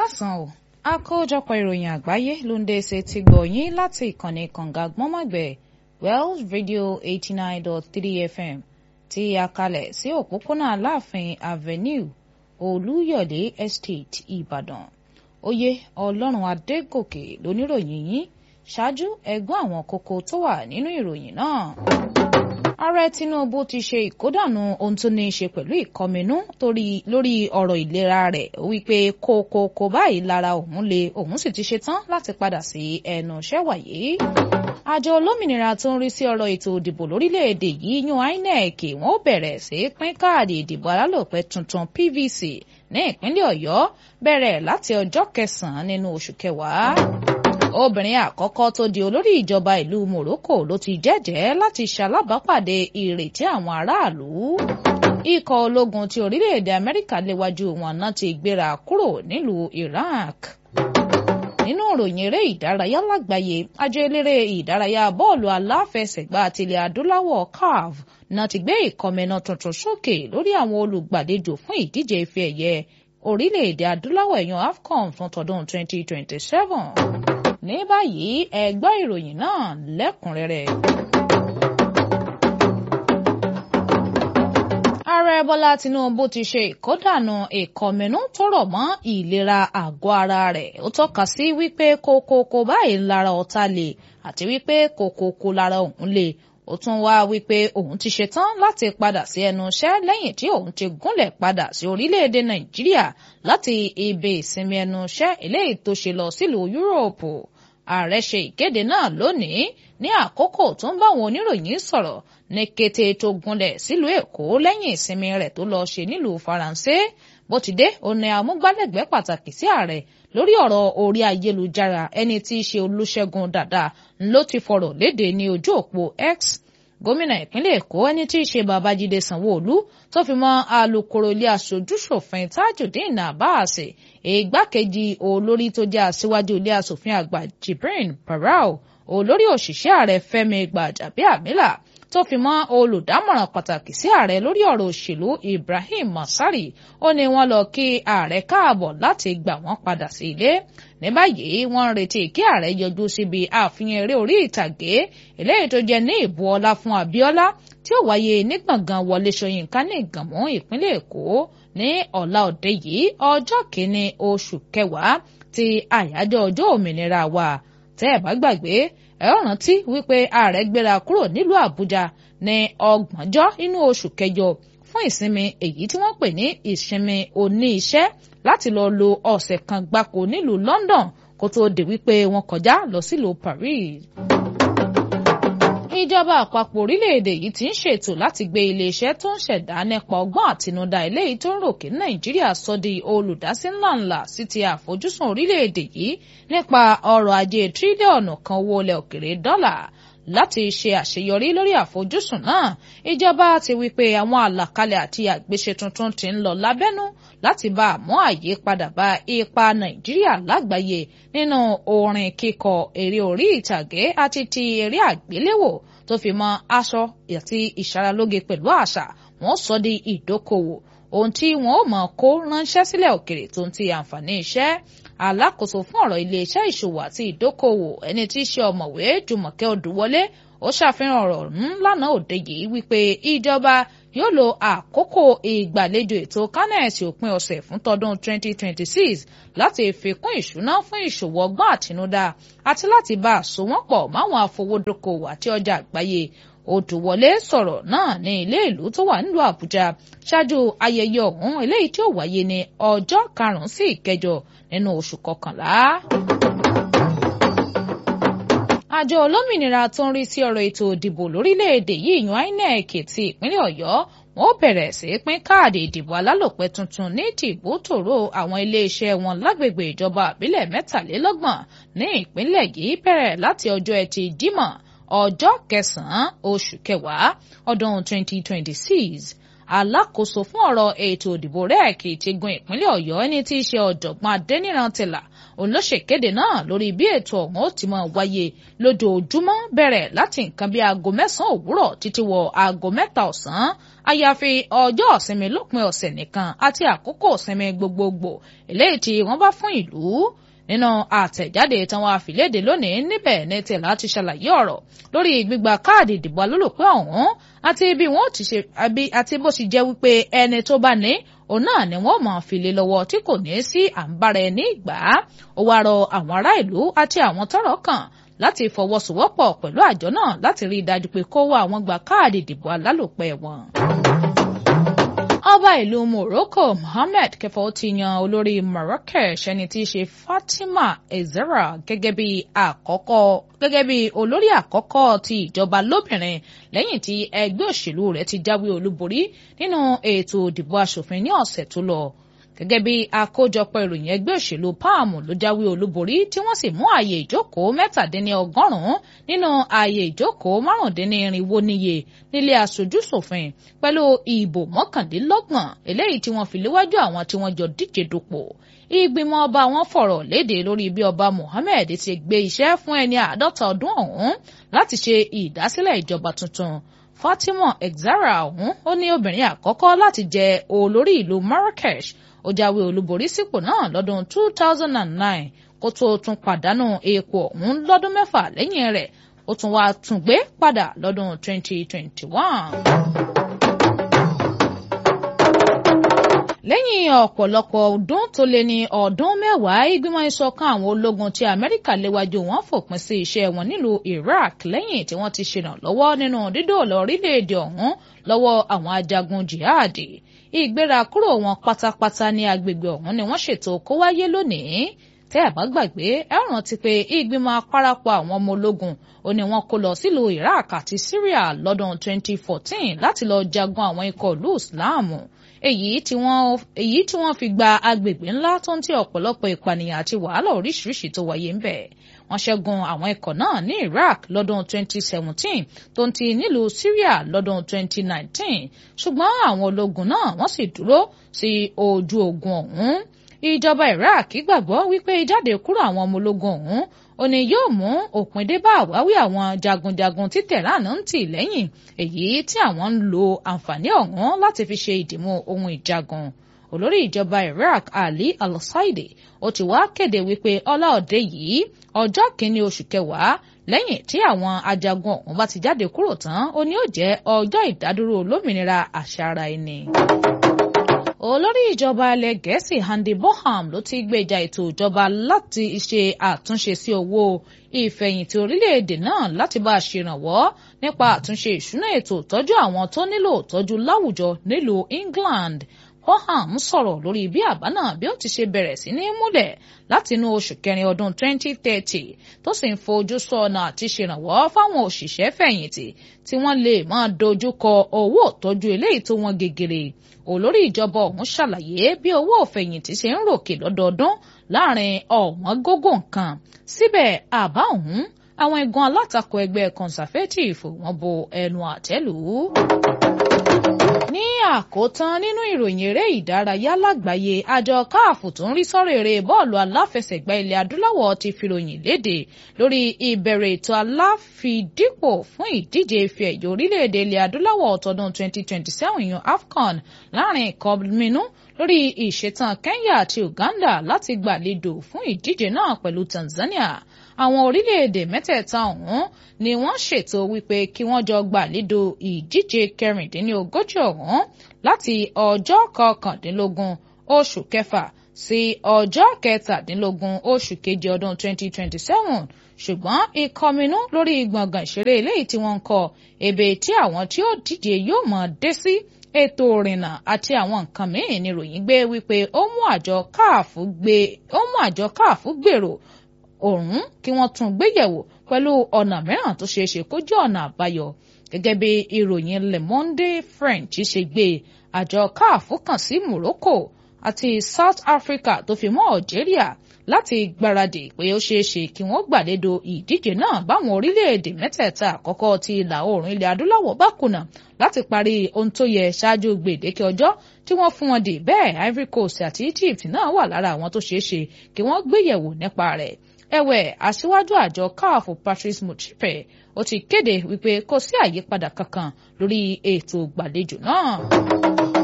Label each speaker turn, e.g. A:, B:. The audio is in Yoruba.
A: káàsán o àkójọpọ̀ ìròyìn àgbáyé ló ń dé ṣe ti gbọ̀yìn láti ìkànnì kànga gbọ́nmọ̀gbẹ̀ wells radio eighty nine dot three fm tí a kalẹ̀ sí òpópónà aláàfin avenue olúyọ̀lé estate ìbàdàn oyè ọlọ́run adégòkè lóníròyìn yín ṣáájú ẹgbọ́n àwọn kókó tó wà nínú ìròyìn náà ààrẹ tinubu ti ṣe ìkódànù ohun tó ní í ṣe pẹ̀lú ìkọminú lórí ọ̀rọ̀ ìlera rẹ̀ wípé kókókó báyìí lára òun le òun sì ti ṣe tán láti padà sí ẹnu iṣẹ́ wàyí. àjọ olómìnira tó ń rí sí ọ̀rọ̀ ètò ìdìbò lórílẹ̀‐èdè yìí yan inec wọ́n ó bẹ̀rẹ̀ sí pín káàdì ìdìbò alálòpẹ́ tuntun pvc ní ìpínlẹ̀ ọ̀yọ́ bẹ̀rẹ̀ láti ọjọ́ kẹsàn-án nínú oṣù kẹwàá obìnrin àkọ́kọ́ tó di olórí ìjọba ìlú Morocco ló ti jẹ́jẹ́ láti ṣalábàápàdé ìrètí àwọn aráàlú. ikọ̀ ológun ti orílẹ̀-èdè Amẹ́ríkà léwájú wọn náà ti gbéra kúrò nílùú Iraq. nínú ìròyìn eré ìdárayá lágbàáyé àjọ eléré ìdárayá bọ́ọ̀lù aláfẹsẹ̀gbá tilẹ̀ adúláwọ̀ CAF náà ti gbé ìkọmẹ́nà tuntun sókè lórí àwọn olùgbàlejò fún ìdíje ife ẹ̀yẹ orílẹ̀-èdè adúláwọ̀ ẹ̀yàn AFCON fún tọdún 2027 ní báyìí ẹ gbọ́ ìròyìn náà lẹ́kùnrẹ́rẹ́. ààrẹ bọ́lá tinubu ti ṣe ìkódànù ìkọminú tó rọ̀ mọ́ ìlera àgọ́ ara rẹ̀ ó tọ́ka sí wípé kókókó báyìí lára ọ̀tá lè àti wípé kókókó lára òun lè ó tún wá wípé òun ti ṣetán láti padà sí ẹnu iṣẹ́ lẹ́yìn tí òun ti gúnlẹ̀ padà sí orílẹ̀-èdè nàìjíríà láti ibi ìsinmi ẹnu iṣẹ́ eléyìí tó ṣe lọ sílùú yúróòpù ààrẹ ṣe ìkéde náà lónìí ní àkókò tó ń bá àwọn oníròyìn sọ̀rọ̀ ní kété tó gúnlẹ̀ sílùú èkó lẹ́yìn ìsinmi rẹ̀ tó lọ ṣe nílùú faransé bó ti dé òun ni amúgbálẹ́gbẹ̀ẹ́ pàtàkì sí ààrẹ lórí ọ̀rọ̀ orí ayélujára ẹni tí í ṣe olúṣẹ́gun dàda ló ti fọ̀rọ̀ léde ní ojú òpó x gómìnà ìpínlẹ̀ èkó ẹni tí í ṣe babájídé sanwóolu tó fi mọ́ alukoro ilé aṣojúṣòfin tajudeen abbas ìgbákejì olórí tó jẹ́ aṣíwájú ilé aṣòfin àgbà jibrin barau olórí òṣìṣẹ́ ààrẹ fẹ́mi gbàjàbíàmílà tó fi mọ́ olùdámọ̀ràn pàtàkì sí ààrẹ lórí ọ̀rọ̀ òṣèlú ibrahim masari ó ní wọ́n lọ kí ààrẹ káàbọ̀ láti gbà wọ́n padà sí ilé ní báyìí wọ́n ń retí kí ààrẹ yọjú síbi àfihàn eré orí ìtàgé eléyìí tó jẹ́ ní ìbú ọlá fún abíọ́lá tí ó wáyé ní gbọ̀ngàn wọlé ṣóyínká ní ìgànmú ìpínlẹ̀ èkó ní ọ̀la òde yìí ọjọ́ kìíní oṣù kẹwàá ti àyájọ́ ọjọ́ òmìnira wa tẹ́ ẹ̀ bá gbàgbé ẹ ó rántí wípé ààrẹ gbéra kúrò nílùú àbújá ní ọgbọ̀njọ́ nínú oṣù kẹjọ fún ìsinmi èyí tí wọ́n pè ní ìsinmi oní iṣẹ́ láti lọ lo ọ̀sẹ̀ kan gbáko nílùú london kó tóó di wípé wọ́n kọjá lọ sílùú paris ìjọba àpapọ̀ orílẹ̀-èdè yìí ti ń ṣètò láti gbé iléeṣẹ́ tó ń ṣẹ̀dá nípa ọgbọ́n àtinúdá eléyìí tó ń ròkè nàìjíríà sọ di olùdásí ńláńlá sí ti àfojúsùn orílẹ̀-èdè yìí nípa ọrọ̀ ajé tírílíọ̀nù kan owó ilẹ̀ òkèrè dọ́là láti ṣe àṣeyọrí lórí àfojúsùn náà ìjọba ti wí pé àwọn àlàkalẹ̀ àti àgbéṣe tuntun ti ń lọ lábẹ́nú láti bá àmú àyípadà bá ipa nàìjíríà lágbàáyé nínú orin kíkọ eré orí ìtàgé àti ti eré àgbéléwò tó fi mọ́ aṣọ àti ìṣaralóge pẹ̀lú àṣà wọ́n sọ di ìdókòwò ohun tí wọn ó mọ̀ kó ránṣẹ́ sílẹ̀ òkèrè tó ń ti àǹfààní iṣẹ́ alákòóso fún ọ̀rọ̀ iléeṣẹ́ ìṣòwò àti ìdókòwò ẹni tí í ṣe ọ̀mọ̀wé jùmọ̀kẹ́ odùwọlé ó ṣàfihàn ọ̀rọ̀ ńlànà òde yìí wípé ìjọba yóò lo àkókò ìgbàlejò ètò kánẹ̀sì òpin ọ̀sẹ̀ fún tọdún 2026 láti fi kún ìṣúná fún ìṣòwò ọgbọ́n àtinúdá àti láti bá a so wọ́n pọ̀ máwọn afowódókòwò àti ọjà àgbáyé Odùwọlé sọ̀rọ̀ náà ní ilé ìlú tó wà nílùú Àbújá ṣáájú ayẹyẹ ọ̀hún eléyìí tí ó wáyé ní ọjọ́ karùn-ún sí ìkẹjọ nínú oṣù kọkànlá. àjọ olómìnira tó ń rí sí ọ̀rọ̀ ètò ìdìbò lórílẹ̀‐èdè yìí yan INEC ti ìpínlẹ̀ Ọ̀yọ́ wọn ó bẹ̀rẹ̀ sí pín káàdì ìdìbò alálòpẹ́ tuntun ní tìbútòrò àwọn iléeṣẹ́ wọn lágbègbè ìjọba àbílẹ̀ mẹ́tàlélọ́gbọ̀n ní ìpínlẹ̀ yìí bẹ̀rẹ̀ láti ọjọ́ ẹtì Jímọ̀ ọjọ́ kẹsàn-án oṣù kẹwàá ọdún 2026 alákòóso fún ọ̀rọ̀ ètò òdìbò rẹ́ẹ̀kì ti gun ìpínlẹ̀ ọ̀yọ́ ẹni tí í ṣe ọ̀jọ̀gbọ́n adẹ́niran tìlà òun ló ṣèkéde náà lórí bí ètò ọ̀hún ó ti máa wáyé lójoojúmọ́ bẹ̀rẹ̀ láti nǹkan bí aago mẹ́sàn-án òwúrọ̀ títí wọ aago mẹ́ta ọ̀sán àyàfi ọjọ́ ìsinmi lópin ọ̀sẹ̀ nìkan àti àkókò ìsinmi gbogbogbò eléyìí tí wọ́n bá fún ìlú nínú àtẹ̀jáde tí wọ́n àfilédè lónìí níbẹ̀ ní tìlà ti ṣàlàyé ọ̀rọ̀ lórí gbígba káàdì ìdìbò alólùpẹ́ ọ̀hún àti bí wọ́n ti ṣe àti bó sì jẹ́ wípé ẹni tó bá ní òun náà ni wọ́n máa fi lé lọ́wọ́ tí kò ní sí àǹbára ẹni ìgbà ó wá rọ àwọn ará ìlú àti àwọn tọ́rọ̀ kàn láti fọwọ́sowọ́pọ̀ pẹ̀lú àjọ náà láti rí i dájú pé kó wá àwọn gba káàdì ìdìbò alálòpẹ́ wọn ọba ìlú Morocco Mohammed kẹfọ ti yan olórí Marrakesh ẹni tí í ṣe Fatima Ezera gẹ́gẹ́ bí àkọ́kọ́ gẹ́gẹ́ bí olórí àkọ́kọ́ ti ìjọba lóbìnrin lẹ́yìn tí ẹgbẹ́ òṣèlú rẹ̀ ti jáwé olúborí nínú ètò ìdìbò asòfin ní ọ̀sẹ̀ tó lọ gẹ́gẹ́ bí àkójọpọ̀ ìròyìn ẹgbẹ́ òṣèlú palm ló jáwé olúborí tí wọ́n sì mú ààyè ìjókòó mẹ́tàdínní ọgọ́rùn-ún nínú ààyè ìjókòó márùndínní irinwó níye nílé aṣojúṣòfin pẹ̀lú ìbò mọ́kàndínlọ́gbọ̀n eléyìí tí wọ́n fi léwájú àwọn tí wọ́n jọ díje dupò ìgbìmọ̀ ọba wọn fọ̀rọ̀ léde lórí bí ọba Mohammed ti gbé iṣẹ́ fún ẹni àádọ́ta ọdún ọ̀hún láti ṣe ìdásílẹ̀ ìjọba tuntun Fatima Exara ọ̀hún ó ní obìnrin àkọ́kọ́ láti jẹ olórí ìlú Marrakesh ó jáwé olúborí sípò náà lọ́dún 2009 kó tó tún pàdánù ipò ọ̀hún lọ́dún mẹ́fà lẹ́yìn rẹ̀ ó tún wá tún gbé padà lọ́dún 2021. lẹ́yìn ọ̀pọ̀lọpọ̀ ọdún tó lé ní ọdún mẹ́wàá ìgbìmọ̀ ìṣọ̀kan àwọn ológun tí amẹ́ríkà léwájú wọn fòpin sí iṣẹ́ wọn nílùú iraq lẹ́yìn tí wọ́n ti ṣèrànlọ́wọ́ nínú dídòòlà orílẹ̀-èdè ọ̀hún lọ́wọ́ àwọn ajagun jihadi ìgbéra kúrò wọn pátápátá ní agbègbè ọ̀hún ni wọ́n ṣètò kó wáyé lónìí tẹ́ ẹ̀ bá gbàgbé ẹ rántí pé ìgbìmọ̀ àparapọ̀ àwọn ọmọ ológun ó ní wọ́n kó lọ sílùú iraq àti syria lọ́dún 2014 láti lọ jagun àwọn ikọ̀ ìlú islam èyí tí wọ́n èyí tí wọ́n fi gba agbègbè ńlá tó ń tí ọ̀pọ̀lọpọ̀ ìpànìyàn àti wàhálà oríṣiríṣi tó wáyé ń bẹ̀. wọ́n ṣẹ́gun àwọn ikọ̀ náà ní Iraq lọ́dún 2017 tó ń ti nílùú Syria lọ́dún 2019 ṣùgbọ́n àwọn ológun náà wọ́n sì dúró sí ojú ogun ọ̀hún. ìjọba Iraq gbàgbọ́ wípé ìjáde kúrò àwọn ọmọ ológun ọ̀hún ó ní yóò mú òpin dé bá àwáwí àwọn jagunjagun tí Tehran ń tì lẹ́yìn èyí tí àwọn ń lo àǹfààní ọ̀hún láti fi ṣe ìdìmú ohun ìjagun olórí ìjọba Iraq Ali al-Saidi ó ti wá kéde wípé ọlá òde yìí ọjọ́ kìíní oṣù kẹwàá lẹ́yìn tí àwọn ajagun ọ̀hún bá ti jáde kúrò tán ó ní ó jẹ́ ọjọ́ ìdádúró olómìnira àṣà ara ẹni olórí ìjọba ilẹ̀ gẹ̀ẹ́sì Andy Bonham ló ti gbèjà ètò ìjọba láti ṣe àtúnṣe sí owó ìfẹ̀yìntì orílẹ̀-èdè náà láti bá a ṣèrànwọ́ nípa àtúnṣe ìṣúná ètò ìtọ́jú àwọn tó nílò ìtọ́jú láwùjọ nílùú England Bonham sọ̀rọ̀ lórí bí àbá náà bí ó ti ṣe bẹ̀rẹ̀ sí ní múlẹ̀ láti inú oṣù kẹrin ọdún 2030 tó sì ń fojú sọ́nà àti ṣèrànwọ́ fáwọn òṣìṣẹ́ fẹ̀yìntì tí wọ́n lè máa dojú kọ owó ìtọ́jú eléyìí tó wọ́n gegere olórí ìjọba ọ̀hún ṣàlàyé bí owó òfẹ̀yìntì ṣe ń ròkè lọ́dọọdún láàrin ọ̀wọ́n gógó nǹkan síbẹ̀ àbá ọ̀hún àwọn igun alátakò ẹgbẹ́ conservative wọ́n bo ẹnu àtẹ́lù ní àkótán nínú ìròyìn eré ìdárayá lágbàáyé àjọ káàfù tó ń rí sọ́rọ̀ eré bọ́ọ̀lù aláfẹsẹ̀gbá ilẹ̀ adúláwọ̀ ti fìròyìn léde lórí ìbẹ̀rẹ̀ ètò aláfidípò fún ìdíje ife ẹ̀yẹ orílẹ̀-èdè ilẹ̀ adúláwọ̀ tọdún 2027 yan AFCON láàrin ìkọminú lórí ìṣetán Kenya àti Uganda láti gbàlejò fún ìdíje náà pẹ̀lú Tanzania àwọn orílẹ̀-èdè mẹ́tẹ̀ẹ̀ta ọ̀hún ni wọ́n ṣètò wípé kí wọ́n jọ gbàlejò ìdíje kẹrìndínlógójì ọ̀hún láti ọjọ́ kọkàndínlógún oṣù kẹfà sí ọjọ́ kẹtàdínlógún oṣù kejì ọdún 2027 ṣùgbọ́n ìkọminú lórí gbọ̀ngàn ìṣeré eléyìí tí wọ́n ń kọ́ ebè tí àwọn tí ó díje yóò mọ̀ dé sí ètò òrìnnà àti àwọn nǹkan mìíràn ni ròyìn gbé wípé ó mú àjọ káàfù gbé ó mú àjọ káàfù gbèrò òun kí wọ́n tún gbéyẹ̀wò pẹ̀lú ọ̀nà mìíràn tó ṣeé ṣe kó jẹ́ ọ̀nà àbáyọ gẹ́gẹ́ bí ìròyìn Le Monde French ṣe gbé àjọ káàfù kàn sí Morocco àti South Africa tó fi mọ́ Algeria láti gbáradì pé ó ṣeé ṣe kí wọ́n gbàlédo ìdíje náà báwọn orílẹ̀-èdè mẹ́tẹ̀ẹ̀ta àkọ́kọ́ ti ìlà oòrùn ilẹ̀ adúláwọ̀ bá kùnà láti parí ohun tó yẹ ṣáájú gbèdéke ọjọ́ tí wọ́n fún wọn dè bẹ́ẹ̀ Ivory Coast àti Egypt náà wà lára àwọn tó ṣeé ṣe kí wọ́n gbéyẹ̀wò nípa rẹ̀ ẹ̀wẹ̀ aṣíwájú àjọ CAF Patrice Motsepe ó ti kéde wípé kò sí àyípadà kankan lórí ètò ìgbàlejò náà.